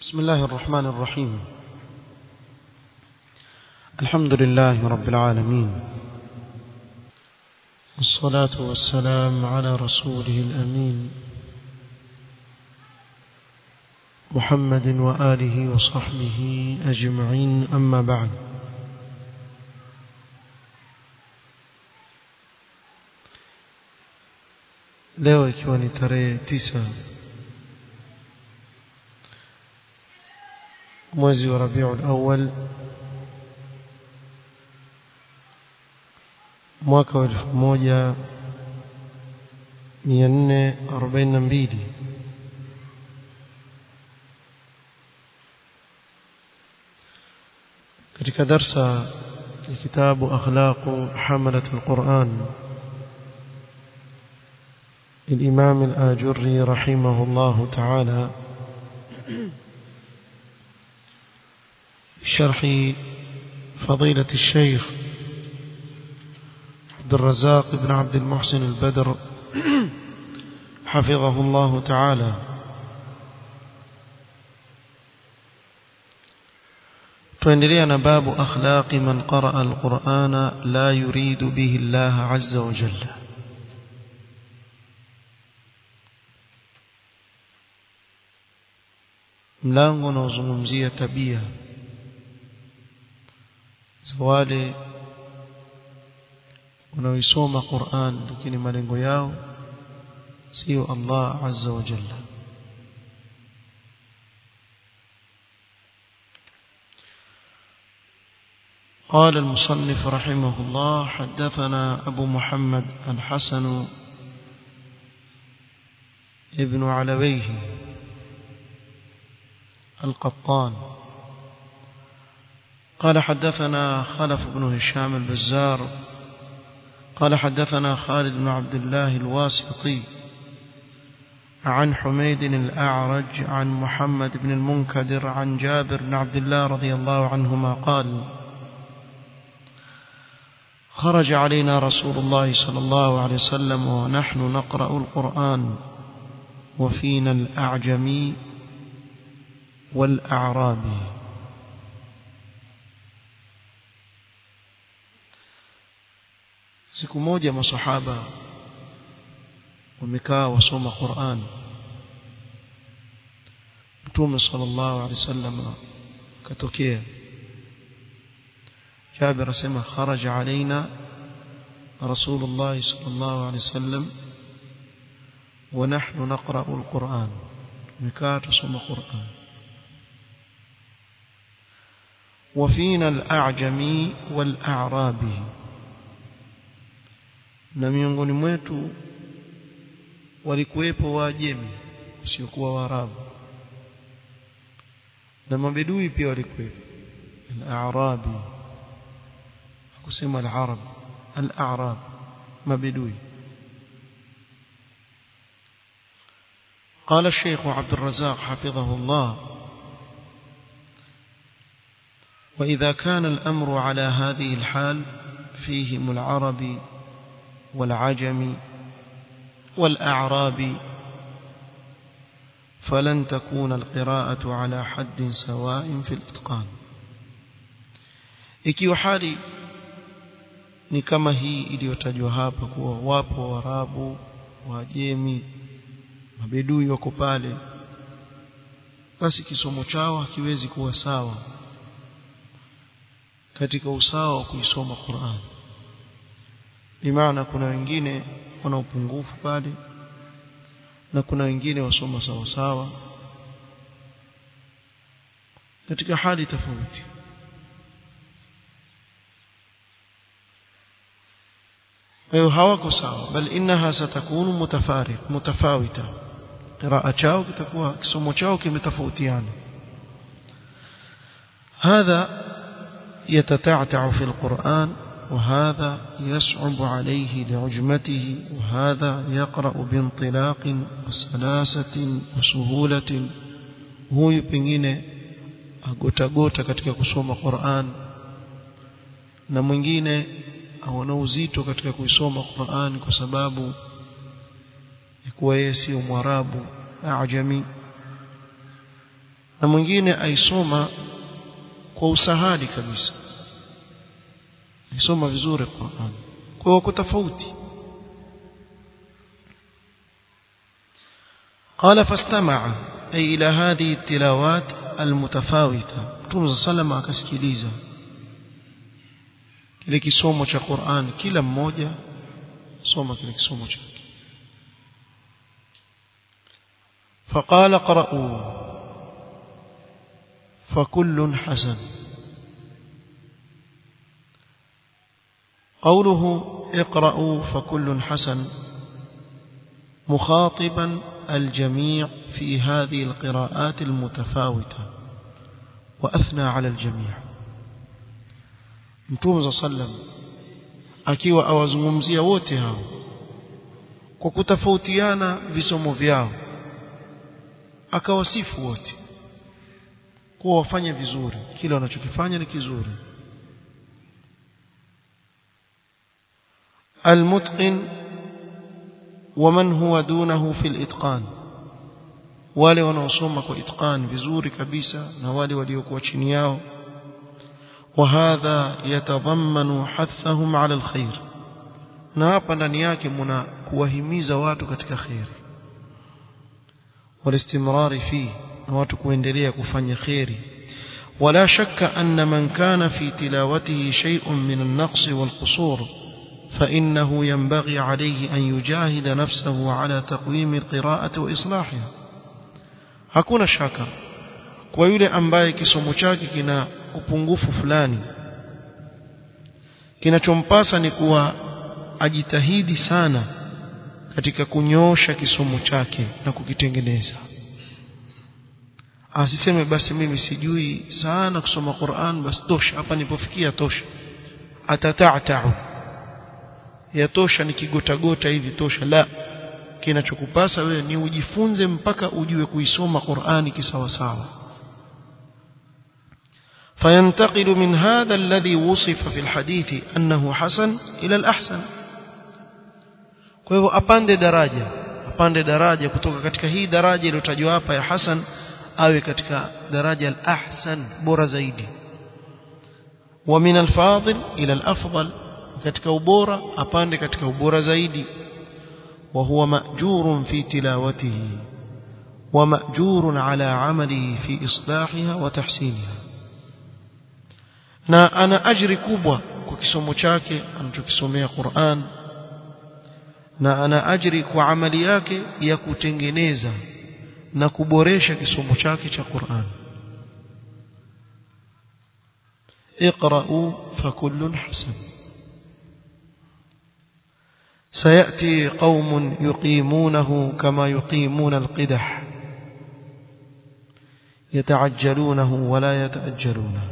بسم الله الرحمن الرحيم الحمد لله رب العالمين والصلاة والسلام على رسوله الأمين محمد وآله وصحبه أجمعين أما بعد leo ikiwa ni tarehe tisa mwezi wa Rabiul Awwal mwaka wa 1442 katika darsa ya kitabu akhlaqu hamalat alquran للإمام الآجري رحمه الله تعالى شرح فضيلة الشيخ عبد الرزاق بن عبد المحسن البدر حفظه الله تعالى تندرينا باب أخلاق من قرأ القرآن لا يريد به الله عز وجل mlango unaozungumzia tabia za wale wanaoisoma Qur'an lakini malengo yao sio Allah azza wa jalla قال المصنف رحمه الله حدثنا أبو محمد الحسن ابن علويه القطان قال حدثنا خلف بن هشام البزار قال حدثنا خالد بن عبد الله الواسطي عن حميد الأعرج عن محمد بن المنكدر عن جابر بن عبد الله رضي الله عنهما قال خرج علينا رسول الله صلى الله عليه وسلم ونحن نقرأ القرآن وفينا الأعجمي والأعرابي siku moja masahaba wamekaa wasoma Qur'an Mtume sallallahu alaihi wasallam katokea Jabir asema kharaja alaina Rasulullah sallallahu alaihi wasallam ونحن نقرأ القرآن مكاه تصوم القرآن وفينا الأعجمي والأعرابي na miongoni mwetu walikuwepo waajemi wasiokuwa waarabu na mabedui pia walikuwepo al-a'rabi kusema al-arab al-a'rab mabedui قال الشيخ عبد الرزاق حفظه الله وإذا كان الأمر على هذه الحال فيهم العرب والعجم والأعراب فلن تكون القراءة على حد سواء في الإتقان ikiwa hali ni kama hii iliyotajwa hapa kuwa wapo warabu wajemi mabedui wako pale basi kisomo chao hakiwezi kuwa sawa katika usawa wa kuisoma Qur'an bimaana kuna wengine wana upungufu pale na kuna wengine wasoma sawa sawa katika hali tofauti hiyo hawako sawa bal innaha satakunu mutafariq mutafawita qiraa chao kitakuwa kisomo chao kimetofautiana hadha يتتعتع في القرآن وهذا يصعب عليه لعجمته وهذا يقرأ بانطلاق وسلاسة وسهولة huyu pengine agotagota katika kusoma Qur'an na mwingine aona uzito katika kuisoma Qur'an kwa sababu ya kuwa yeye sio mwarabu ajami na mwingine aisoma kwa usahali kabisa aisoma vizuri Qur'an kwa hiyo wako tofauti قال فاستمع أي إلى هذه التلاوات المتفاوتة Mtume sallam akasikiliza kile kisomo cha Qur'an kila mmoja soma kile kisomo chake فقال قرأوا فكل حسن قوله اقرأوا فكل حسن مخاطبا الجميع في هذه القراءات المتفاوتة وأثنى على الجميع متوم صلى الله عليه وسلم akiwa awazungumzia wote hao kwa kutofautiana visomo vyao akawasifu wote kuwa wafanye vizuri kile wanachokifanya ni kizuri المتقن ومن هو دونه في الاتقان wale wanaosoma kwa itqan vizuri kabisa na wale waliokuwa chini yao وهذا يتضمن حثهم على الخير na hapa ndani yake mna kuwahimiza watu katika khair والاستمرار فيه na watu kuendelea kufanya khairi ولا شك أن من كان في تلاوته شيء من النقص والقصور فإنه ينبغي عليه أن يجاهد نفسه على تقويم القراءة وإصلاحها hakuna shaka kwa yule ambaye kisomo chake kina upungufu fulani kinachompasa ni kuwa ajitahidi sana katika kunyoosha kisomo chake na kukitengeneza asiseme basi mimi sijui sana kusoma Qur'an basi tosha hapa nilipofikia tosha atatatau yatosha nikigotagota hivi tosha la kinachokupasa wewe ni ujifunze mpaka ujue kuisoma Qur'ani kisawasawa فينتقل من هذا الذي وصف في الحديث أنه حسن إلى الأحسن kwa hivyo apande daraja apande daraja kutoka katika hii daraja iliyotajwa hapa ya hasan awe katika daraja al-ahsan bora zaidi wa min al-fadil ila al-afdal katika ubora apande katika ubora zaidi wa huwa ma'jurun fi tilawatihi wa ma'jurun ala amalihi fi islahiha wa tahsiniha na ana ajri kubwa kwa kisomo chake anachokisomea Qur'an na ana ajri kwa amali yake ya kutengeneza na kuboresha kisomo chake cha Qur'an اقرأوا فكل حسن سيأتي قوم يقيمونه كما يقيمون القدح يتعجلونه ولا يتأجلونه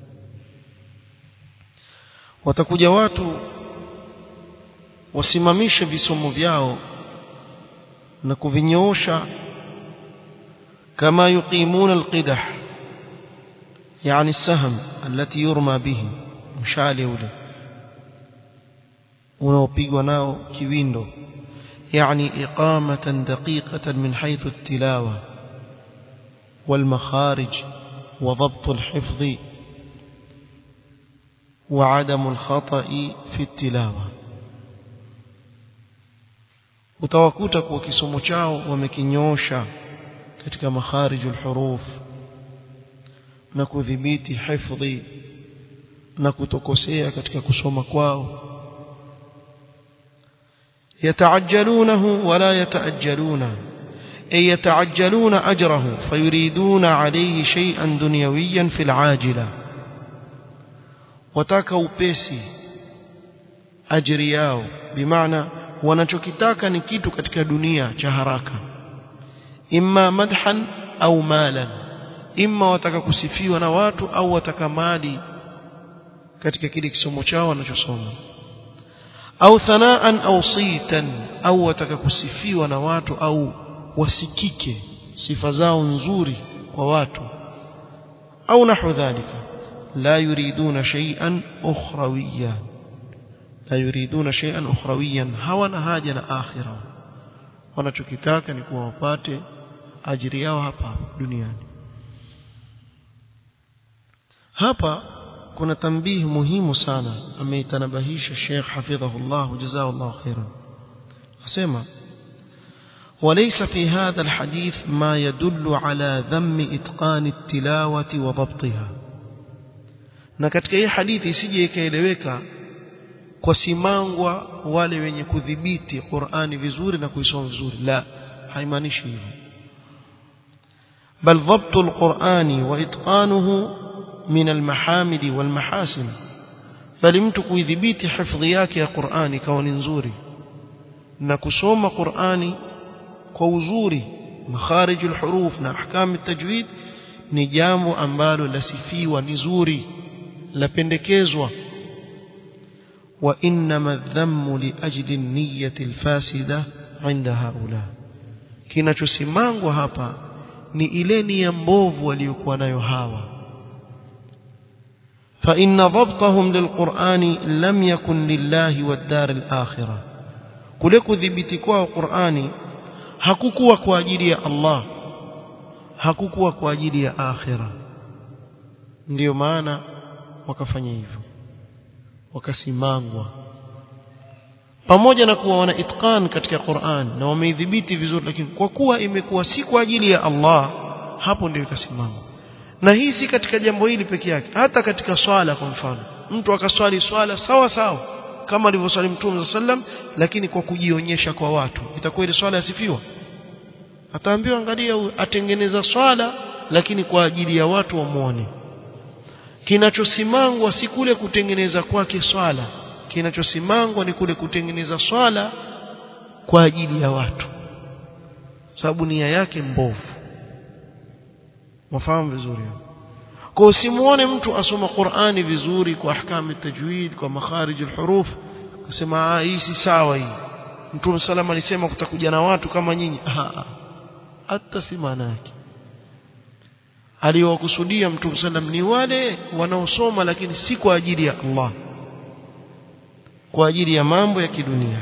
watakuja watu wasimamishe visomo vyao na kuvinyoosha kama yuqimuna alqidah yani saham alati yurma bihi mshale ule unaopigwa nao kiwindo يعني إقامة دقيقة من حيث التلاوة والمخارج وضبط الحفظ وعدم الخطأ في التلاوة utawakuta kwa kisomo chao wamekinyosha katika makharijul huruf na kudhibiti hifdhi na kutokosea katika kusoma kwao yataajalunahu wala yataajaluna ay yataajaluna ajrahu fayuriduna alayhi shay'an dunyawiyan fil ajila wataka upesi ajiri yao bimaana wanachokitaka ni kitu katika dunia cha haraka imma madhan au malan imma wataka kusifiwa na watu au wataka mali katika kile kisomo chao wanachosoma au thanaan au sitan au wataka kusifiwa na watu au wasikike sifa zao nzuri kwa watu au nahu dhalika la yuriduna shay'an ukhrawiyya la yuriduna shay'an ukhrawiyan hawana haja na akhira wanachokitaka ni kuwa wapate ajiri yao hapa duniani hapa kuna tambihi muhimu sana ameitanabahisha Sheikh hafidhahullah jazakallahu khairan asema وليس في هذا الحديث ما يدل على ذم إتقان التلاوة وضبطها na katika hii hadithi isije ikaeleweka kwa simangwa wale wenye kudhibiti Qur'ani vizuri na kuisoma vizuri la haimaanishi hivyo bal dhabtu alqur'ani wa itqanuhu min almahamid walmahasin bali mtu kuidhibiti hifadhi yake ya Qur'ani kawa ni nzuri na kusoma Qur'ani kwa uzuri makharij alhuruf na ahkam altajwid ni jambo ambalo lasifiwa ni zuri lapendekezwa وإنما الذم لأجل النية الفاسدة عند هؤلاء kinachosimangwa hapa ni ile nia mbovu waliokuwa nayo hawa فإن ضبطهم للقرآن لم يكن لله والدار الآخرة kule kudhibiti kwao Qur'ani hakukuwa kwa ajili ya Allah hakukuwa kwa ajili ya akhira ndiyo maana wakafanya hivyo wakasimangwa pamoja na kuwa wana itqan katika Qur'an na wameidhibiti vizuri lakini kwa kuwa imekuwa si kwa ajili ya Allah hapo ndio ikasimama na hii si katika jambo hili peke yake hata katika swala kwa mfano mtu akaswali swala sawa sawa kama alivyoswali Mtume sallam lakini kwa kujionyesha kwa watu itakuwa ile swala yasifiwa ataambiwa angalia atengeneza swala lakini kwa ajili ya watu wamuone kinachosimangwa si kule kutengeneza kwake swala kinachosimangwa ni kule kutengeneza swala kwa ajili ya watu sababu nia yake mbovu mafahamu vizuri kwa usimuone mtu asoma Qur'ani vizuri kwa ahkamu tajwid kwa makharij alhuruf kusema ah hii si sawa hii Mtume salama alisema kutakuja na watu kama nyinyi hata si maana yake aliyokusudia Mtume sallam ni wale wanaosoma lakini si kwa ajili ya Allah kwa ajili ya mambo ya kidunia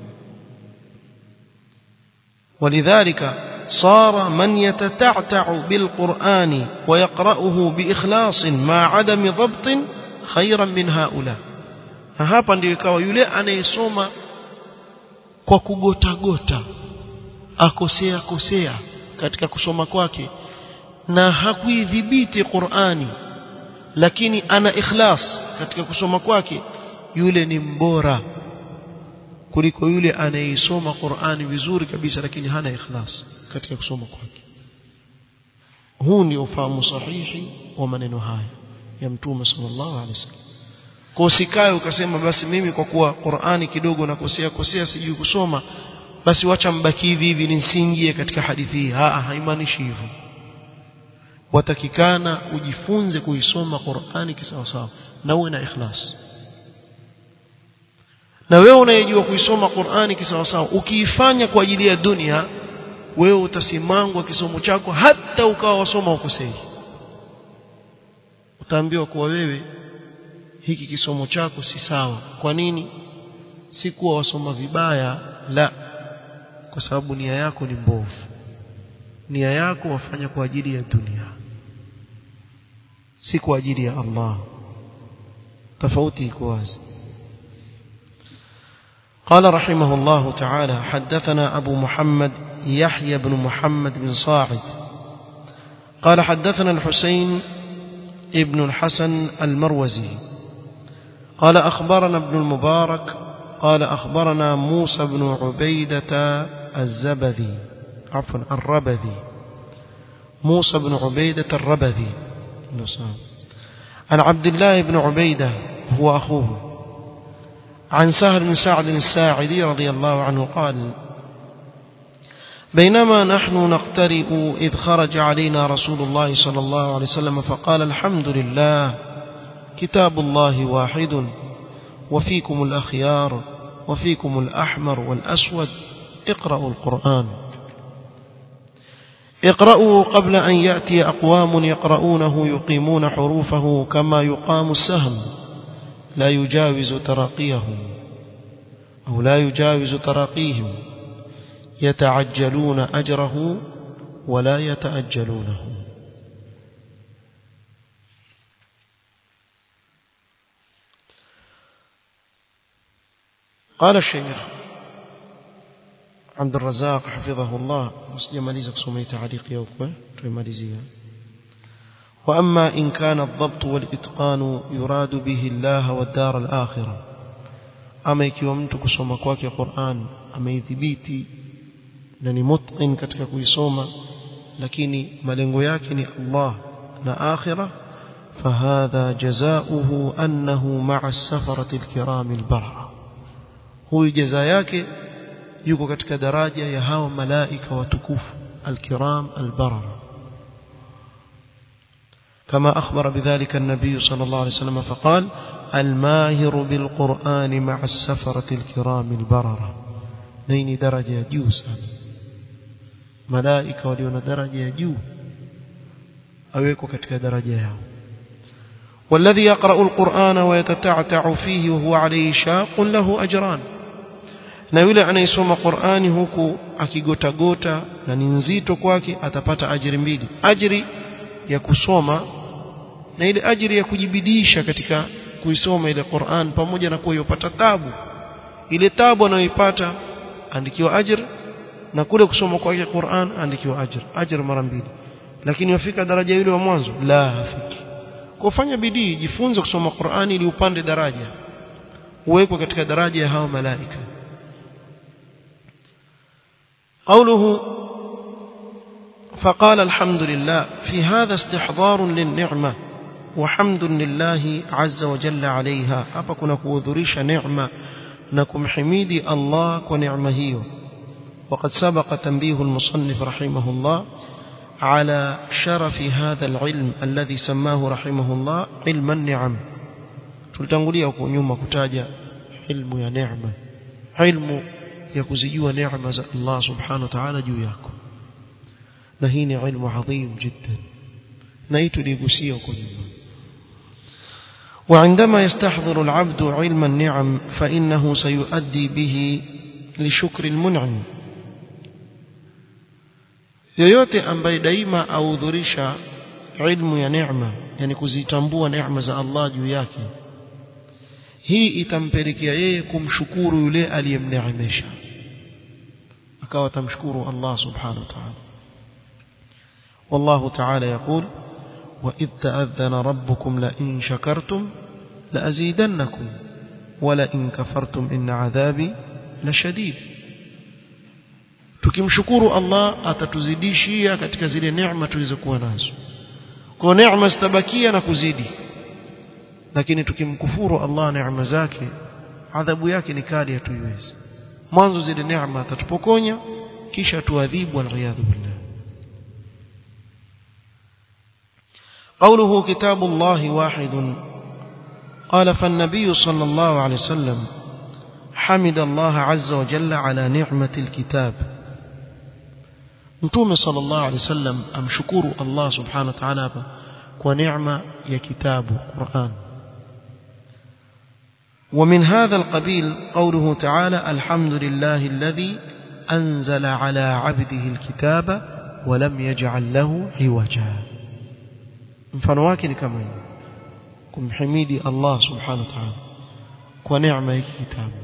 ولذلك صار من يتتعتع بالقرآن ويقرأه بإخلاص مع عدم ضبط خيرا من هؤلاء hapa ndio ikawa yule anayesoma kwa kugota gota akosea kosea katika kusoma kwake na hakuidhibiti Qur'ani lakini ana ikhlas katika kusoma kwake yule ni mbora kuliko yule anayeisoma Qur'ani vizuri kabisa lakini hana ikhlas katika kusoma kwake huu ndio ufahamu sahihi wa maneno haya ya mtume sallallahu alaihi wasallam kwa usikae ukasema basi mimi kwa kuwa Qur'ani kidogo nakosea kosea sijui kusoma basi wacha mbaki hivi hivi nisiingie katika hadithi hii ah haimaanishi hivyo watakikana ujifunze kuisoma Qur'ani kisawasawa na uwe na ikhlas na wewe unayejua kuisoma Qur'ani kisawasawa ukiifanya kwa ajili ya dunia wewe utasimangwa kisomo chako hata ukawa wasoma ukosei utaambiwa kuwa wewe hiki kisomo chako si sawa kwa nini si kuwa wasoma vibaya la kwa sababu nia yako ni mbovu nia yako wafanya kwa ajili ya dunia si kwa ajili ya Allah tofauti iko wazi قال رحمه الله تعالى حدثنا أبو محمد يحيى بن محمد بن صاعد قال حدثنا الحسين ابن الحسن المروزي قال أخبرنا ابن المبارك قال أخبرنا موسى بن عبيدة الزبذي عفوا الربذي موسى بن عبيدة الربذي عن عبد الله بن عبيدة هو أخوه عن سهل بن سعد الساعدي رضي الله عنه قال بينما نحن نقترئ إذ خرج علينا رسول الله صلى الله عليه وسلم فقال الحمد لله كتاب الله واحد وفيكم الأخيار وفيكم الأحمر والأسود اقرأوا القرآن اقرأوا قبل أن يأتي أقوام يقرؤونه يقيمون حروفه كما يقام السهم لا يجاوز تراقيهم أو لا يجاوز تراقيهم يتعجلون أجره ولا يتأجلونه قال الشيخ عبد الرزاق حفظه الله مسجماليزا kusoma تعليق يوكم تمalizia واما ان كان الضبط والاتقان يراد به الله والدار الاخره ama ikiwa mtu kusoma kwake Qur'an ameidhibiti na ni mutqin katika kuisoma lakini malengo yake ni Allah na akhirah فهذا جزاؤه أنه مع السفرة الكرام البررة هو جزاء yake yuko katika daraja ya hao malaika watukufu الكرام البررة كما أخبر بذلك النبي صلى الله عليه وسلم فقال الماهر بالقرآن مع السفرة الكرام البررة نين درجة جوسا ملائكة وليون درجة جو أويكو كتك درجة يوم والذي يقرأ القرآن ويتتعتع فيه وهو عليه شاق له أجران na yule anayesoma Qur'ani huku akigota gota na ni nzito kwake atapata ajiri mbili ajiri ya kusoma na ile ajiri ya kujibidisha katika kuisoma ile Qur'an pamoja na kuwa yopata tabu ile tabu anayoipata andikiwa ajr na kule kusoma kwake Qur'an andikiwa ajr ajr mara mbili lakini wafika daraja yule wa mwanzo la hafiki kufanya bidii jifunze kusoma Qur'ani ili upande daraja uwekwe katika daraja ya hao malaika قوله فقال الحمد لله في هذا استحضار للنعمة وحمد لله عز وجل عليها hapa kuna kuhudhurisha neema na kumhimidi Allah kwa neema hiyo وقد سبق تنبيه المصنف رحمه الله على شرف هذا العلم الذي سماه رحمه الله علم النعم tulitangulia huko nyuma kutaja ilmu ya neema ilmu ya kuzijua neema za Allah subhanahu wa ta'ala juu yako na hii ni ilmu adhim jiddan na hii tuligusia huko nyuma وعندما يستحضر العبد علم النعم فإنه سيؤدي به لشكر المنعم yoyote ambaye daima ahudhurisha ilmu ya neema yani kuzitambua neema za Allah juu yake hii itampelekea yeye kumshukuru yule aliyemneemesha akawa tamshukuru Allah subhanahu wa ta'ala والله تعالى يقول وإذ تأذن ربكم لئن شكرتم لأزيدنكم ولئن كفرتم إن عذابي لشديد tukimshukuru Allah atatuzidishia katika zile neema tulizokuwa nazo kwa neema zitabakia na kuzidi lakini tukimkufuru Allah neema zake adhabu yake ni kali hatuiwezi mwanzo zile neema atatupokonya kisha tuadhibu waliyadhu billah قوله كتاب الله واحد قال فالنبي صلى الله عليه وسلم حمد الله عز وجل على نعمة الكتاب mtume sallallahu alaihi wasallam amshukuru Allah subhanahu wa ta'ala hapa kwa neema ya kitabu Qur'an ومن هذا القبيل قوله تعالى الحمد لله الذي أنزل على عبده الكتاب ولم يجعل له عوجا mfano wake ni kama hivi kumhimidi Allah subhanahu wa ta'ala kwa neema hiki kitabu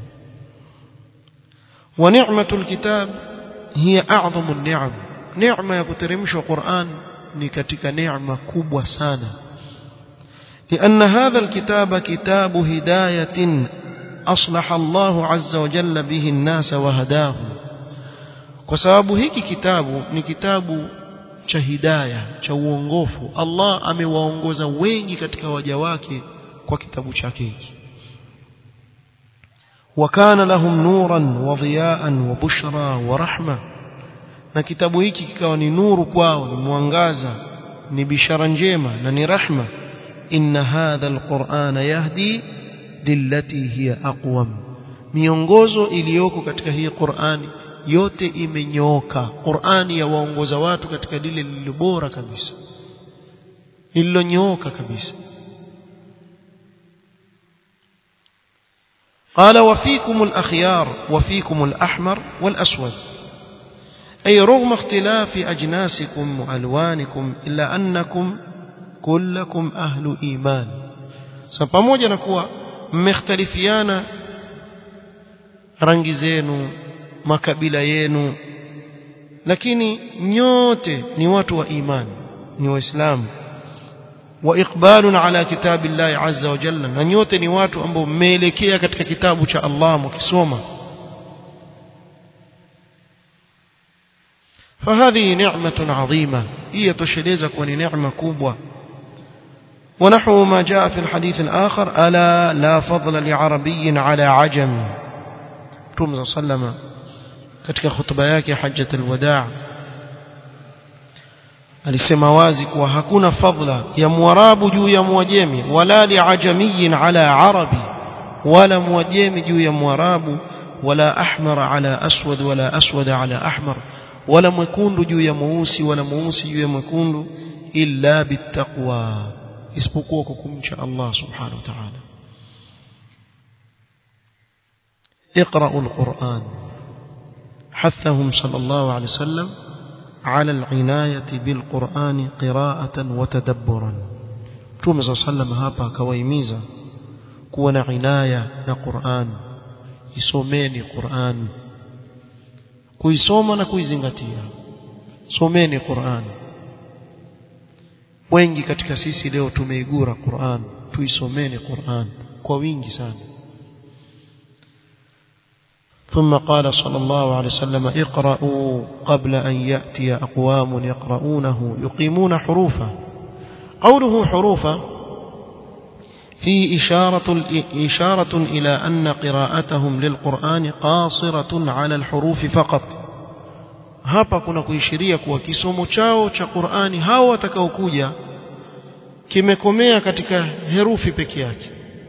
wa ni'matul kitab hiya a'zamu an-ni'am neema ya kuteremshwa Qur'an ni katika neema kubwa sana لأن هذا الكتاب كتاب هداية أصلح الله عز وجل به الناس وهداهم وسبب هيك كتاب ni kitabu cha hidaya cha uongofu Allah amewaongoza wengi katika waja wake kwa kitabu chake hiki وكان لهم نورا وضياء وبشرى ورحمه na kitabu hiki kikawa ni nuru kwao ni mwangaza ni bishara njema na ni rahma inna hadha alqur'ana yahdi lillati hiya aqwam miongozo iliyoko katika hii Qur'ani yote imenyooka Qur'ani yawaongoza watu katika lile lililo bora kabisa lililonyooka kabisa قال وفيكم الأخيار وفيكم الأحمر والأسود أي رغم اختلاف أجناسكم وألوانكم إلا أنكم كلكم أهل إيمان سبموجة نكوى مختلفيانا rangi zenu makabila yenu lakini nyote ni watu wa imani ni waislamu wa iqbalun ala kitabillahi azza wa jalla na nyote ni watu ambao mmeelekea katika kitabu cha Allah mkisoma فهذه نعمة عظيمة هي تشليز كون نعمة كوبوة ونحو ما جاء في الحديث الآخر ألا لا فضل لعربي على عجم رمز صلى الله katika hutuba yake hajjatul wadaa alisema wazi kuwa hakuna fadla ya mwarabu juu ya mwajemi wala liajamiyin ala arabi wala mwajemi juu ya mwarabu wala ahmar ala aswad wala aswad ala ahmar wala mwekundu juu ya mweusi wala mweusi juu ya mwekundu illa bittaqwa isipokuwa kwa kumcha Allah subhanahu wa ta'ala اقرأوا القرآن حثهم صلى الله عليه وسلم على العناية بالقرآن قراءة وتدبرا توم صلى الله عليه وسلم هابا كويميزا كون عناية قرآن يسوميني قرآن kuisoma na kuizingatia someni Qur'an wengi katika sisi leo tumeigura Qur'an tuisomeni Qur'an kwa wingi sana ثم قال صلى الله عليه وسلم اقرأوا قبل أن يأتي أقوام يقرؤونه يقيمون حروفا قوله حروفا في إشارة, إشارة إلى أن قراءتهم للقرآن قاصرة على الحروف فقط hapa kuna kuishiria kuwa kisomo chao cha Qur'ani hao watakaokuja kimekomea katika herufi peke yake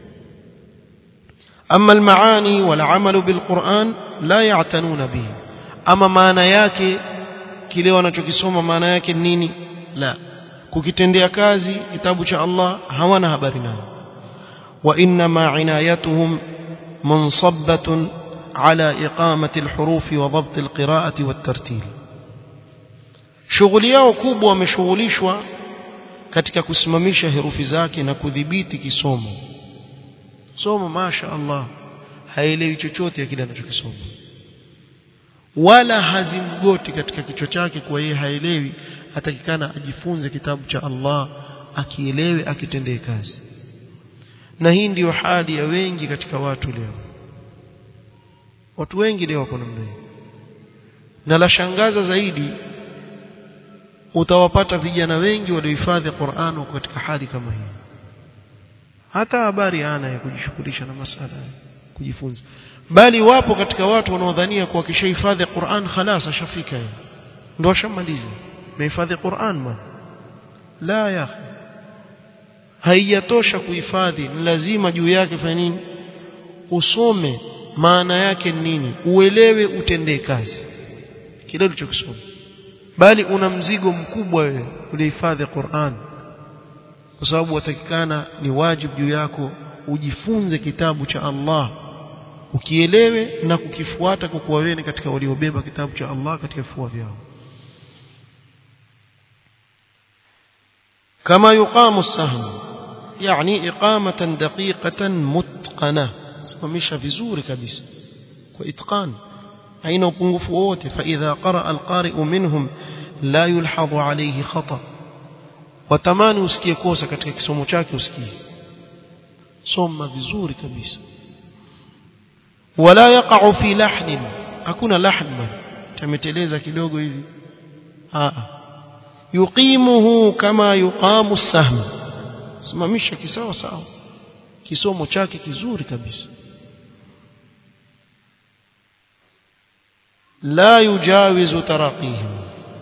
أما المعاني والعمل بالقرآن لا يعتنون به أما maana yake kile wanachokisoma maana yake nini la kukitendea kazi kitabu cha Allah hawana habari nayo وإنما عنايتهم منصبة على إقامة الحروف وضبط القراءة والترتيل shughuli yao kubwa wameshughulishwa katika kusimamisha herufi zake na kudhibiti kisomo somo masha Allah haelewi chochote ya kile anachokisoma wala hazimgoti katika kichwa chake kwa yeye haelewi atakikana ajifunze kitabu cha Allah akielewe akitendee kazi na hii ndiyo hali ya wengi katika watu leo watu wengi leo wako namna hii na la shangaza zaidi utawapata vijana wengi waliohifadhi Qur'an wako katika hali kama hii hata habari ana ya kujishughulisha na masala kujifunza bali wapo katika watu wanaodhania kuwa kishahifadhi Qur'an khalas ashafika yeye ndio ashamaliza mehifadhi Qur'an man la ya haijatosha kuhifadhi ni lazima juu yake fanya nini usome maana yake nini uelewe utendee kazi kile ulichokisoma bali una mzigo mkubwa wewe ulihifadhi Qur'an kwa sababu watakikana ni wajibu juu yako ujifunze kitabu cha Allah ukielewe na kukifuata kwa kuwa wewe katika waliobeba kitabu cha Allah katika vifua vyao kama yuqamu as-sahm yani iqamatan daqiqatan mutqana simamisha vizuri kabisa kwa itqan haina upungufu wote fa idha qara al-qari'u minhum la yulhadhu alayhi khata' watamani usikie kosa katika kisomo chake usikie soma vizuri kabisa wala yaqa'u fi lahnin hakuna lahn tameteleza kidogo hivi a yuqimuhu kama yuqamu sahm simamisha kisawa sawa kisomo chake kizuri kabisa la yujawizu taraqihim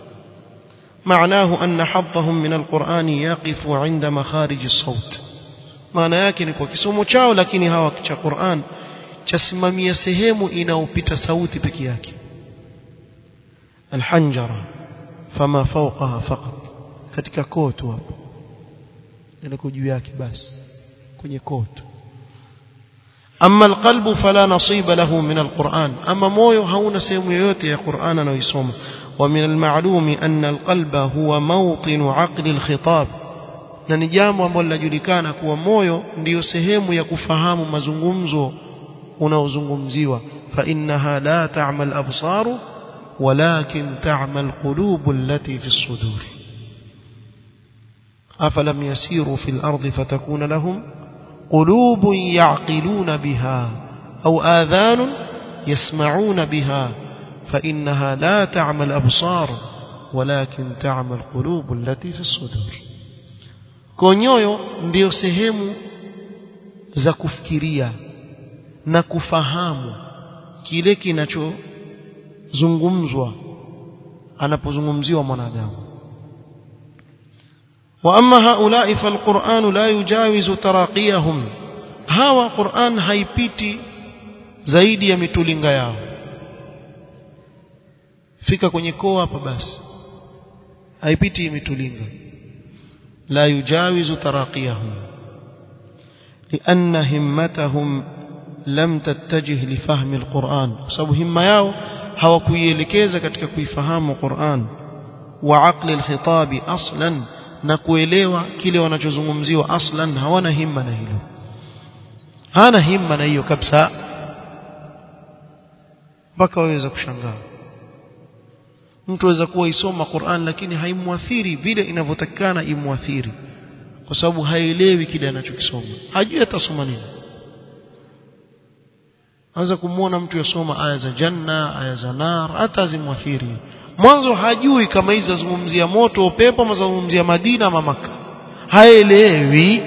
معناه أن حظهم من القرآن يقف عند مخارج الصوت maana yake ni kwa kisomo chao lakini hawa cha Qur'an chasimamia sehemu inaopita sauti peke yake alhanjara fama fawqaha faqat katika kotu hapo ndio juu yake basi kwenye kotu amma alqalbu fala nasiba lahu min alquran ama moyo hauna sehemu yoyote ya Qur'an anayoisoma ومن المعلوم أن القلب هو موطن عقل الخطاب na ni jambo ambalo linajulikana kuwa moyo ndiyo sehemu ya kufahamu mazungumzo unaozungumziwa فإنها لا تعمى الأبصار ولكن تعمى القلوب التي في الصدور أفلم يسيروا في الأرض فتكون لهم قلوب يعقلون بها أو آذان يسمعون بها فإنها لا تعمى الأبصار ولكن تعمى القلوب التي في الصدور konyoyo ndio sehemu za kufikiria na kufahamu kile kinachozungumzwa anapozungumziwa mwanadamu واما هؤلاء فالقران لا يجاوز تراقيهم hawa Qur'an haipiti zaidi ya mitulinga yao fika kwenye koo hapa basi haipiti mitulinga la yujawizu taraqiyahum لأن همتهم لم تتجه لفهم القرآن sababu himma yao hawakuielekeza katika kuifahamu Qur'an wa aqli alkhitabi aslan na kuelewa kile wanachozungumziwa aslan hawana himma na hilo hana himma na hiyo kabisa mpaka waweza kushangaa mtu aweza kuwa isoma Qur'an lakini haimwathiri vile inavyotakikana imwathiri kwa sababu haelewi kile anachokisoma hajui atasoma nini anza kumwona mtu yasoma aya za janna aya za nar hata zimwathiri mwanzo hajui kama hizi zazungumzia moto upepo ama zazungumzia Madina ama Maka haelewi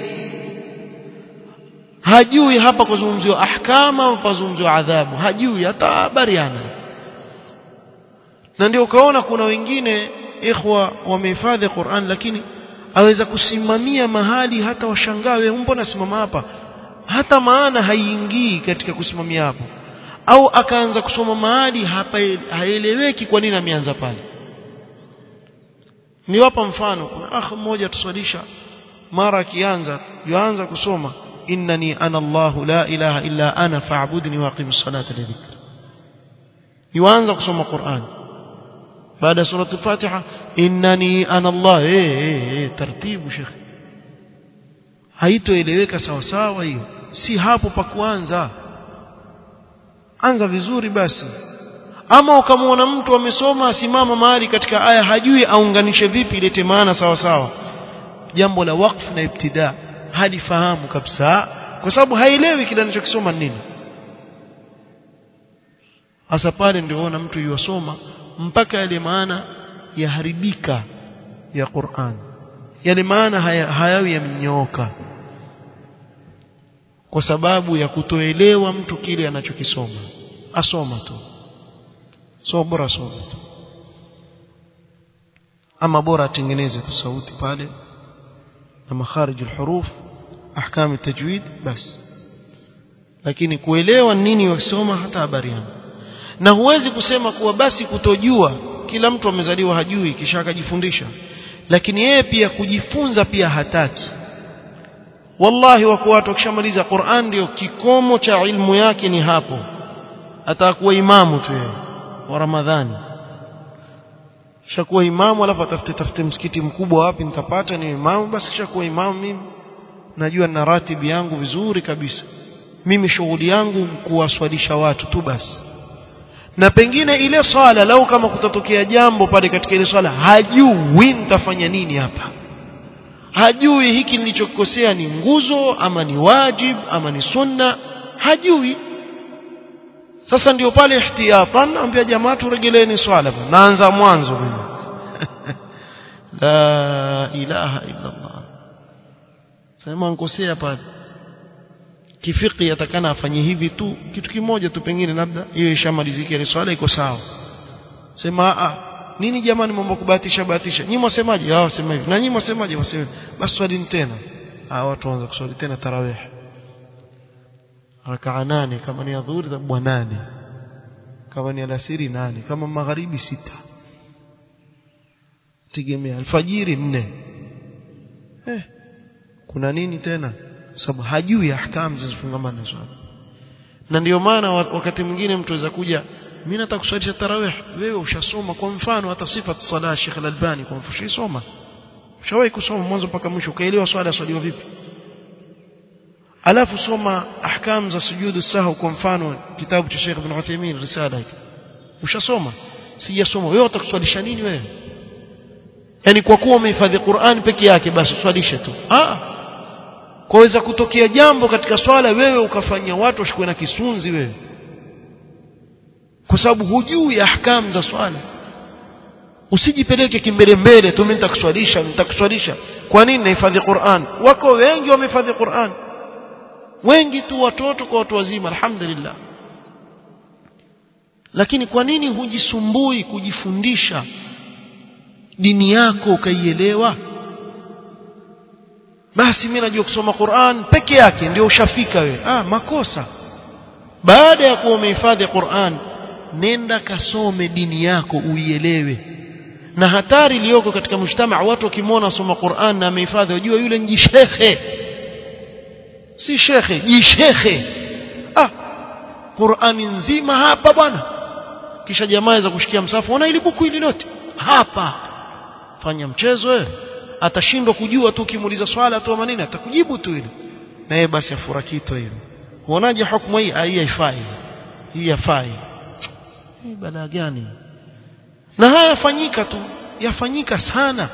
hajui hapa kuzungumziwa ahkama au kuzungumziwa adhabu hajui hata habari ana na ndio ukaona kuna wengine ikhwa wamehifadhi Qur'an lakini aweza kusimamia mahali hata washangawe mbona simama hapa hata maana haiingii katika kusimamia hapo au akaanza kusoma mahali hapa haeleweki kwa nini ameanza pale niwapa mfano kuna akh mmoja tuswalisha mara akianza yuanza kusoma innani ana Allahu la ilaha illa ana fa'budni wa aqim as-salata li dhikri yuanza kusoma Qur'an baada ya surah al-Fatiha innani ana Allah eh eh eh taratibu shekhi haitoeleweka sawa sawa hiyo si hapo pa kuanza anza vizuri basi ama ukamwona mtu amesoma asimama mahali katika aya hajui aunganishe vipi ilete maana sawa sawa jambo la waqf na ibtida hadi fahamu kabisa kwa sababu haielewi kile anachokisoma nini hasa pale ndio ona mtu yuwasoma mpaka yale maana yaharibika ya Qur'an yale maana haya, hayawi yamenyooka kwa sababu ya kutoelewa mtu kile anachokisoma asoma tu so bora asome tu ama bora atengeneze tu sauti pale na makharij alhuruf ahkam التجويد basi lakini kuelewa nini wakisoma hata habari yangu na huwezi kusema kuwa basi kutojua kila mtu amezaliwa hajui kisha akajifundisha lakini yeye pia kujifunza pia hataki wallahi wako watu wakishamaliza Qur'an ndio kikomo cha ilmu yake ni hapo atakuwa imamu tu yeye wa Ramadhani shakuwa imamu alafu atafute tafute msikiti mkubwa wapi nitapata ni imamu basi kishakuwa imamu mimi najua na ratibu yangu vizuri kabisa mimi shughuli yangu kuwaswalisha watu tu basi na pengine ile swala lau kama kutatokea jambo pale katika ile swala hajui nitafanya nini hapa hajui hiki nilichokosea ni nguzo ama ni wajib ama ni sunna hajui sasa ndio pale ihtiyatan ambia jamaa turegeleeni swala naanza mwanzo mimi la ilaha illa Allah sema nkosea pale kifiki yatakana afanye hivi tu kitu kimoja tu pengine labda hiyo ishamalizika ile swala iko sawa sema a nini jamani mambo kubahatisha bahatisha nyinyi mwasemaje hao wasema hivi na nyinyi mwasemaje waseme basi swali tena ah watu waanza kuswali tena tarawih rakaa nane kama ni adhuhuri tabwa nane kama ni alasiri nane kama magharibi sita tegemea alfajiri nne eh kuna nini tena sababu hajui ahkam zinazofungamana na swala na ndio maana wakati mwingine mtu aweza kuja mimi nataka kuswalisha tarawih wewe ushasoma kwa mfano hata sifat sala Sheikh Al-Albani kwa mfano ushasoma ushawahi kusoma mwanzo mpaka mwisho ukaelewa swala swaliwa vipi alafu soma ahkam za sujudu sahau kwa mfano kitabu cha Sheikh Ibn Uthaymeen risala hiki ushasoma sijasoma wewe utakuswalisha nini wewe yani kwa kuwa umehifadhi Qur'an peke yake basi uswalishe tu ah kwaweza kutokea jambo katika swala wewe ukafanyia watu washikwe na kisunzi wewe kwa sababu hujui ahkam za swala usijipeleke kimbele mbele tu mimi nitakuswalisha nitakuswalisha kwa nini nahifadhi Qur'an wako wengi wamehifadhi Qur'an wengi tu watoto kwa watu wazima alhamdulillah lakini kwa nini hujisumbui kujifundisha dini yako ukaielewa basi mimi najua kusoma Qur'an peke yake ndio ushafika wewe ah makosa baada ya kuwa umehifadhi Qur'an nenda kasome dini yako uielewe na hatari iliyoko katika mshtama watu wakimwona soma Qur'an na amehifadhi wajua yule ni shekhe si shekhe jishekhe ah Qur'ani nzima hapa bwana kisha jamaa za kushikia msafu ona ili buku hili lote hapa fanya mchezo wewe atashindwa kujua tu ukimuuliza swala tu manini atakujibu tu ile na yeye basi afura kitu hilo uonaje hukumu hii hii haifai hii hafai hii balaa gani na haya yafanyika tu yafanyika sana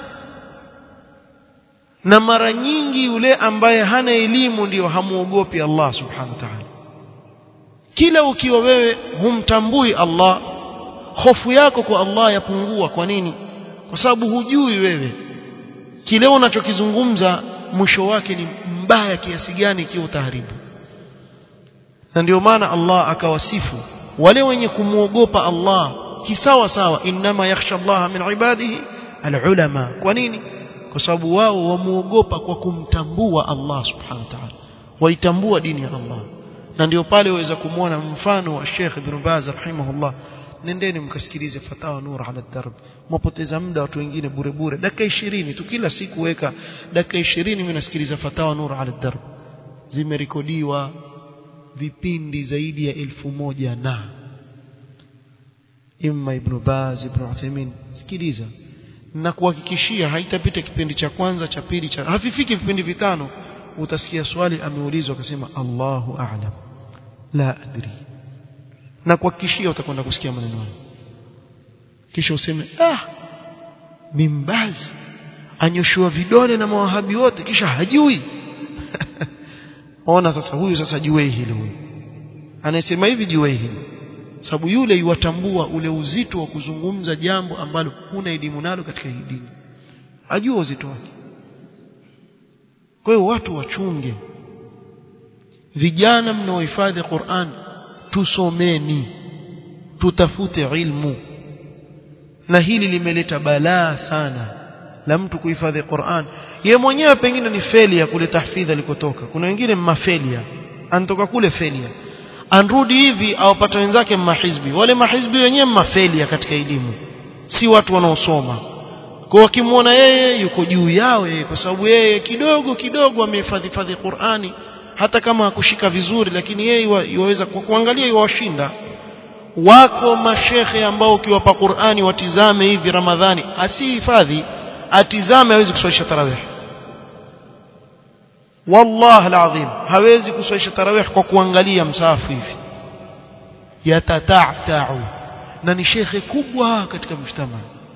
na mara nyingi yule ambaye hana elimu ndiyo hamuogopi Allah subhanahu wa ta'ala kila ukiwa wewe humtambui Allah hofu yako kwa Allah yapungua kwa nini kwa sababu hujui wewe kile unachokizungumza mwisho wake ni mbaya kiasi gani ikiwa utaharibu na ndio maana Allah akawasifu wale wenye kumuogopa Allah kisawa sawa inma yakhsha Allah min ibadihi alulama kwa nini kwa sababu wao wamuogopa kwa kumtambua Allah subhanahu wa ta'ala waitambua dini ya Allah na ndio pale waweza kumwona mfano wa Sheikh Ibn Baz rahimahullah nendeni mkasikilize fatawa nur ala darb mwapoteza muda watu wengine bure bure dakika 20 tu kila siku weka dakika 20 mimi nasikiliza fatawa nur ala darb zimerekodiwa vipindi zaidi ya elfu moja na imma ibn Baz ibn Uthaymeen sikiliza na kuhakikishia haitapita kipindi cha kwanza cha pili cha hafifiki vipindi vitano utasikia swali ameulizwa akasema Allahu a'lam la adri na kuhakikishia utakwenda kusikia maneno hayo kisha useme ah mimbaz anyoshua vidole na mawahabi wote kisha hajui ona sasa huyu sasa jue hili huyu anayesema hivi jue hili sababu yule yuwatambua ule uzito wa kuzungumza jambo ambalo huna elimu nalo katika hii dini ajua uzito wake kwa hiyo watu wachunge vijana mnaohifadhi Qur'an tusomeni tutafute ilmu na hili limeleta balaa sana la mtu kuhifadhi Qur'an ye mwenyewe pengine ni felia kule tahfidhi alikotoka kuna wengine mmafelia anatoka kule felia anrudi hivi awapata wenzake mahizbi wale mahizbi wenyewe mafelia katika elimu si watu wanaosoma kwa wakimwona yeye yuko juu yao yeye kwa sababu yeye kidogo kidogo amehifadhi fadhi Qur'ani hata kama hakushika vizuri lakini yeye yuweza kwa kuangalia yuwashinda wako mashekhe ambao ukiwapa Qur'ani watizame hivi Ramadhani asihifadhi atizame hawezi kuswalisha tarawih wallahi alazim hawezi kuswalisha tarawih kwa kuangalia msafu hivi yatatatau na ni shekhe kubwa katika mshtama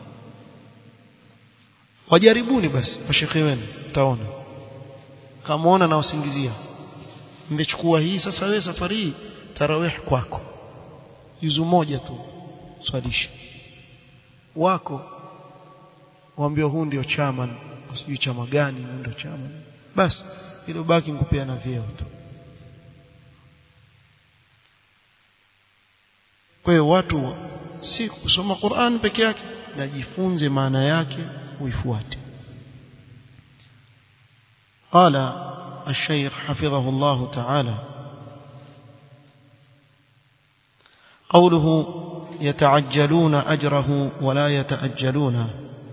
wajaribuni basi mashekhe wenu mtaona kamaona na wasingizia mmechukua hii sasa wewe safari hii tarawih kwako juzu moja tu swalisha wako waambia huu ndio chairman sijui chama gani huu ndio chairman basi ile baki nikupeana vyeo tu kwa hiyo watu si kusoma Qur'an peke yake najifunze maana yake uifuate قال الشيخ حفظه الله تعالى قوله يتعجلون أجره ولا يتأجلونه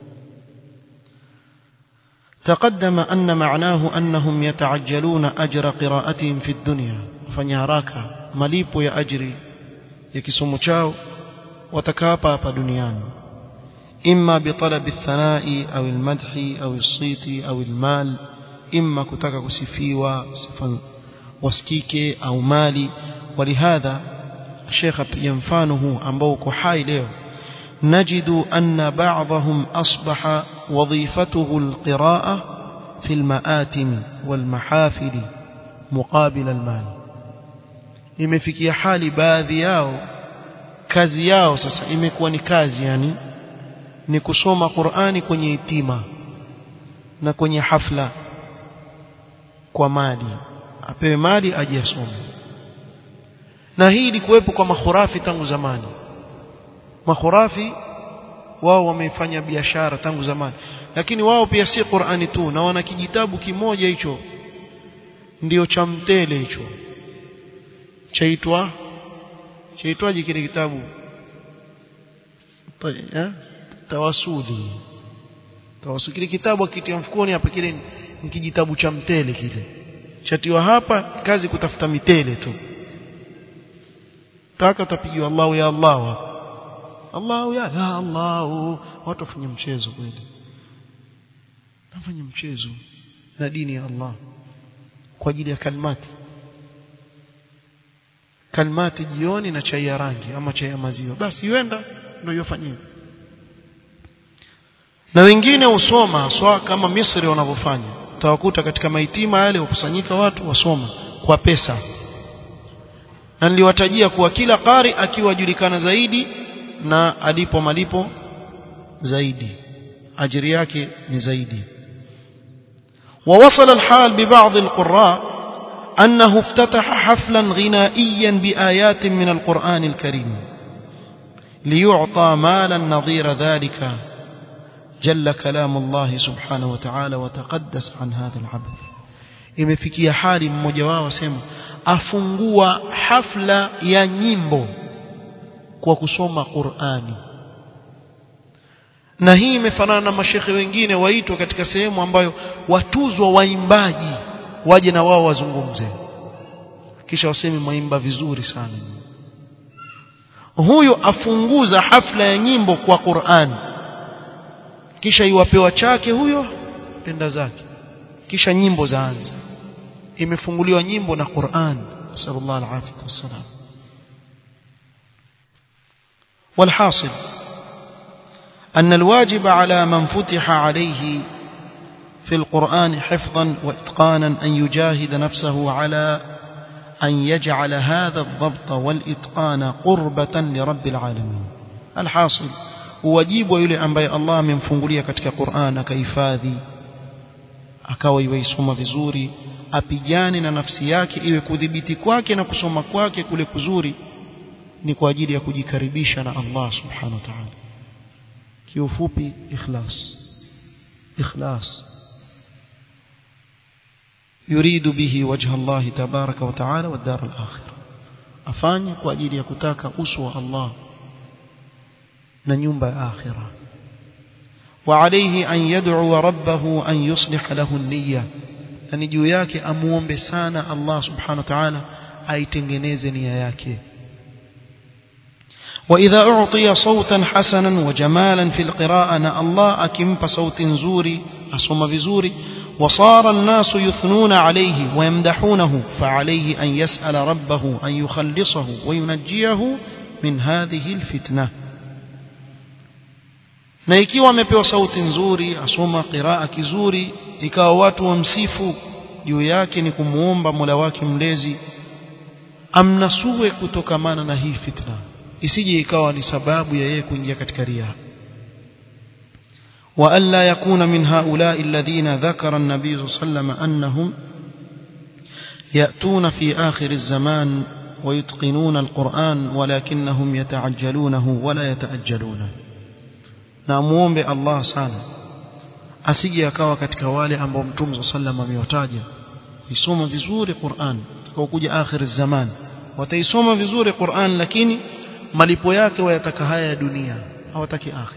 تقدم أن معناه أنهم يتعجلون أجر قراءتهم في الدنيا فنياراك مليب يا أجري يكسم تشاو وتكابا hapa duniani إما بطلب الثناء أو المدح أو الصيت أو المال إما كتك كسفيوا صفا wasikike au mali walihadha Sheikh apiga mfano huu ambao uko hai leo نجد أن بعضهم أصبح وظيفته القراءة في المآتم والمحافل مقابل المال imefikia hali baadhi yao kazi yao sasa imekuwa ni kazi yani ni kusoma Qur'ani kwenye itima na kwenye hafla kwa mali apewe mali aje asome na hii ilikuwepo kwa makhurafi tangu zamani makhurafi wao wamefanya biashara tangu zamani lakini wao pia si Qur'ani tu na wana kijitabu kimoja hicho ndio cha mtele hicho chaitwa chaitwaje kile kitabu eh tawasuli tawasuli kile kitabu akitia mfukoni hapa kile ni kijitabu cha mtele kile chatiwa hapa kazi kutafuta mitele tu taka utapigiwa Allahu ya Allah hapa Allahu ya ya Allah watu wafanye mchezo kweli nafanya mchezo na dini ya Allah kwa ajili ya kalmati kalmati jioni na chai ya rangi ama chai ya maziwa basi yuenda ndio yofanyia na wengine usoma swa kama Misri wanavyofanya utawakuta katika maitima yale wakusanyika watu wasoma kwa pesa na niliwatajia kuwa kila qari akiwa julikana zaidi na alipo malipo zaidi ajiri yake ni zaidi ووصل الحال ببعض القراء أنه افتتح حفلا غنائيا بآيات من القرآن الكريم ليعطى مالا نظير ذلك جل كلام الله سبحانه وتعالى وتقدس عن هذا العبث imefikia hali mmoja wao asema afungua hafla ya nyimbo kwa kusoma Qur'ani na hii imefanana na mashekhe wengine waitwa katika sehemu ambayo watuzwa waimbaji waje na wao wazungumze kisha waseme maimba vizuri sana huyo afunguza hafla ya nyimbo kwa Qur'an kisha iwapewa chake huyo penda zake kisha nyimbo zaanza imefunguliwa nyimbo na Qur'an sallallahu alaihi wasallam والحاصل أن الواجب على من فتح عليه في القرآن حفظا وإتقانا أن يجاهد نفسه على أن يجعل هذا الضبط والإتقان قربة لرب العالمين الحاصل واجب يلي أنبي الله من فنقلية كتك قرآن كيفاذي akawa iwaisoma vizuri apigane na nafsi yake iwe kudhibiti kwake na kusoma kwake kule kuzuri ni kwa ajili ya kujikaribisha na Allah subhanahu wa ta'ala kiufupi ikhlas ikhlas يريد به وجه الله تبارك وتعالى والدار الآخرة afanye kwa ajili ya kutaka uso wa Allah na nyumba ya akhira وعليه أن يدعو ربه أن يصلح له النية yani juu yake amuombe sana Allah subhanahu wa ta'ala aitengeneze nia yake وإذا أعطي صوتا حسنا وجمالا في القراءة نا الله أكمب صوت زوري أصم بزوري وصار الناس يثنون عليه ويمدحونه فعليه أن يسأل ربه أن يخلصه وينجيه من هذه الفتنة na ikiwa amepewa sauti nzuri asoma qiraa kizuri ikawa watu wamsifu juu yake ni kumuomba Mola wake mlezi amnasue kutokamana na hii fitna isije ikawa ni sababu ya yeye kuingia katika ria وألا يكون من هؤلاء الذين ذكر النبي صلى الله عليه وسلم أنهم يأتون في آخر الزمان ويتقنون القرآن ولكنهم يتعجلونه ولا يتأجلونه ناموombe Allah sana asije akawa katika wale ambao Mtume sallam amewataja isoma vizuri Qur'an kuja akhir zaman wataisoma vizuri Qur'an lakini malipo yake wayataka haya ya dunia hawataki akhir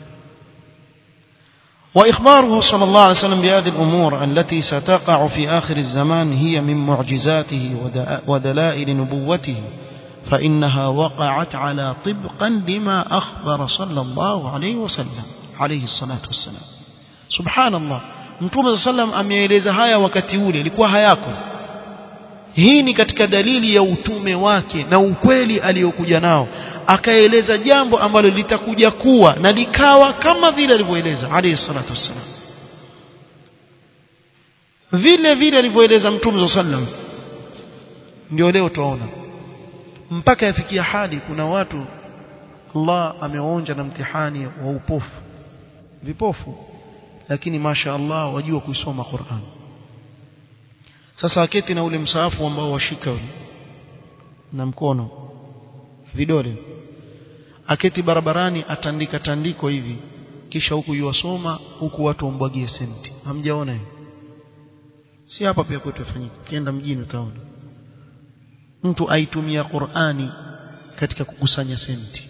وإخباره صلى الله عليه وسلم بهذه الأمور التي ستقع في آخر الزمان هي من معجزاته ودلائل نبوته فإنها وقعت على طبقا لما أخبر صلى الله عليه وسلم عليه الصلاة والسلام سبحان الله mtume صلى الله عليه وسلم ameeleza haya wakati ule ilikuwa hayako hii ni katika dalili ya utume wake na ukweli aliyokuja nao akaeleza jambo ambalo litakuja kuwa na likawa kama vile alivyoeleza alayhi salatu wassalam vile vile alivyoeleza mtume sallam ndio leo tuona mpaka yafikia hali kuna watu Allah amewaonja na mtihani wa upofu vipofu lakini masha Allah wajua kuisoma Qur'an sasa aketi na ule msaafu ambao washika na mkono vidole aketi barabarani atandika tandiko hivi kisha huku yuwasoma huku watu wambwagie senti hamjaona hiyo si hapa pia kwetu yafanyika kienda mjini utaona mtu aitumia Qur'ani katika kukusanya senti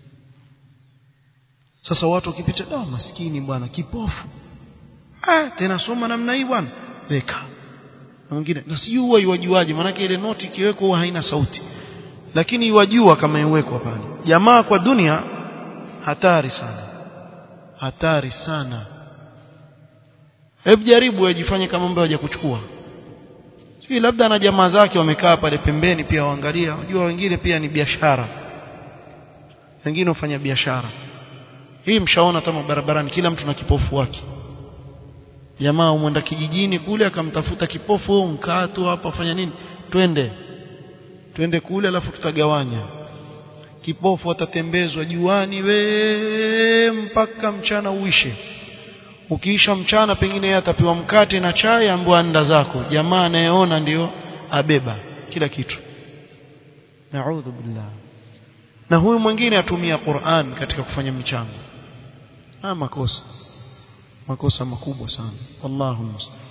sasa watu wakipita da maskini bwana kipofu ah tena soma namna hii bwana weka na mwingine na sijui huwa iwajuaje maana ile noti ikiwekwa huwa haina sauti lakini iwajua kama iwekwa pale jamaa kwa dunia hatari sana hatari sana hebu jaribu ajifanye kama mbao hajakuchukua sio labda na jamaa zake wamekaa pale pembeni pia waangalia unajua wengine pia ni biashara wengine hufanya biashara hii mshaona kama barabarani kila mtu na kipofu wake jamaa umwenda kijijini kule akamtafuta kipofu mkaa tu hapa fanya nini twende twende kule alafu tutagawanya kipofu atatembezwa juani we mpaka mchana uishe ukiisha mchana pengine yeye atapewa mkate na chai ambaye anda zako jamaa anayeona ndio abeba kila kitu naudhu billah na huyu mwingine atumia Qur'an katika kufanya michango ah makosa makosa makubwa sana wallahu musta'an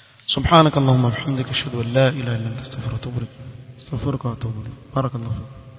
سبحانك اللهم وبحمدك اشهد ان لا اله الا انت استغفرك واتوب اليك استغفرك واتوب اليك بارك الله فيك